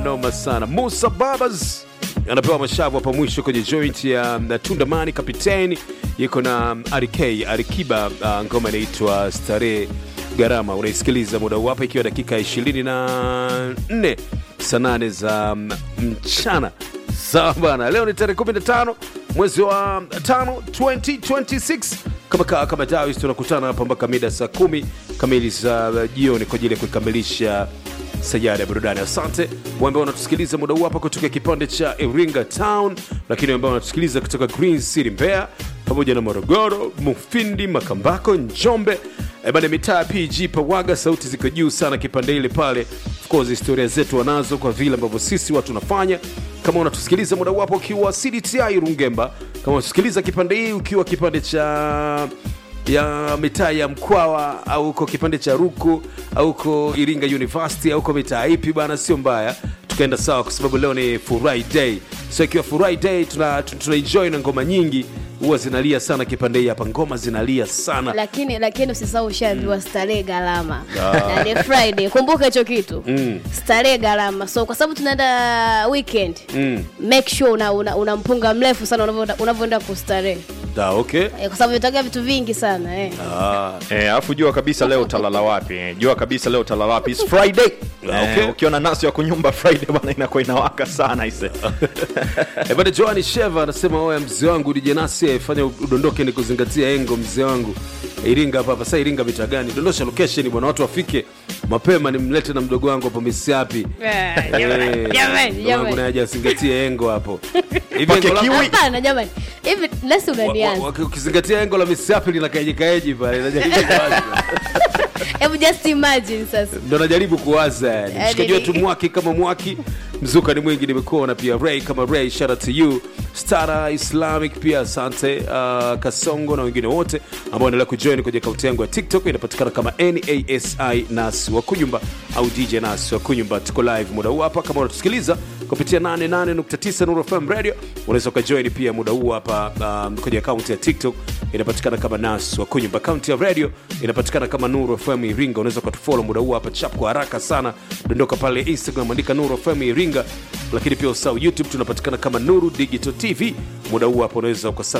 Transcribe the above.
noma sana. Musa Babas anapewa mashavu hapa mwisho kwenye joint ya um, Tundamani Kapiteni, yuko na um, RK Arikiba. Uh, ngoma inaitwa Starehe Gharama, unaisikiliza muda huu hapa, ikiwa dakika 24 saa 8 za um, mchana. Sawa bana, leo ni tarehe 15 mwezi wa 5 2026 kama kaa kama Dawis, tunakutana hapa mpaka mida saa kumi kamili za jioni kwa ajili ya kukamilisha sajada ya burudani. Asante wale ambao wanatusikiliza muda huu hapa kutoka kipande cha Iringa Town, lakini ambao wanatusikiliza kutoka Green City Mbeya, pamoja na Morogoro, Mufindi, Makambako, Njombe E bana, mitaa ya PG Pawaga, sauti ziko juu sana kipande ile pale. Of course historia zetu wanazo kwa vile ambavyo sisi watu tunafanya. Kama unatusikiliza muda wapo ukiwa CDTI Rungemba, kama unatusikiliza kipande hii ukiwa kipande cha ya mitaa ya Mkwawa au uko kipande cha Ruku au uko Iringa University au uko mitaa ipi bana, sio mbaya, tukaenda sawa, kwa sababu leo ni Furahi Day. So ikiwa Furahi Day tuna, tuna enjoy na ngoma nyingi huwa zinalia sana kipande hii hapa, ngoma zinalia sana lakini lakini usisahau ushaambiwa starehe gharama na ni friday kumbuka hicho kitu starehe gharama so kwa sababu tunaenda weekend make sure una, una, una mpunga mrefu sana unavyoenda- unavyoenda kustarehe da, okay. eh, kwa sababu itaga vitu vingi sana eh. Ah, Eh, alafu jua kabisa leo utalala wapi eh, jua kabisa leo utalala wapi It's Friday Ah, Eh, okay. ukiona nasi ya kunyumba Friday bana inakuwa inawaka sana ise Eh, bwana Joani Sheva anasema oya, mzee wangu DJ Nasi fanya udondoke ni kuzingatia engo, mzee wangu Iringa hapa hapa. Sasa Iringa mita gani? Dondosha location bwana, watu wafike mapema, nimlete na mdogo wangu hapo Misiapi. Eh, Eh, jamani, jamani, mdogo wangu jamani. naye azingatie engo hapo. Hivi Pake engo la- kiwi. hapana jamani hivi lesi wa- wa- unanianza wa- ukizingatia engo la Misiapi linakaeji kaeji pale, najaribu kuwaza. hebu just imagine sasa ndo najaribu kuwaza yani. Yaani Mshikaji ni- wetu mwaki kama mwaki, mzuka ni mwingi, nimekuona pia Ray kama Ray, shout out to you Stara Islamic pia asante, uh, Kasongo na wengine wote ambao wanaendelea kujoin kwenye akaunti yangu ya TikTok inapatikana kama NASI Nas wa Kunyumba au DJ Nas wa Kunyumba. Tuko live muda huu hapa, kama unatusikiliza kupitia 88.9 Nuru FM Radio, unaweza ukajoin pia muda huu hapa um, kwenye akaunti ya TikTok inapatikana kama Nas wa Kunyumba. Akaunti ya radio inapatikana kama Nuru FM Iringa. Unaweza ukatufollow muda huu hapa chap kwa haraka sana, dondoka pale Instagram, andika Nuru FM Iringa, lakini pia usahau YouTube tunapatikana kama Nuru Digital TV. Muda huu hapa unaweza ukasa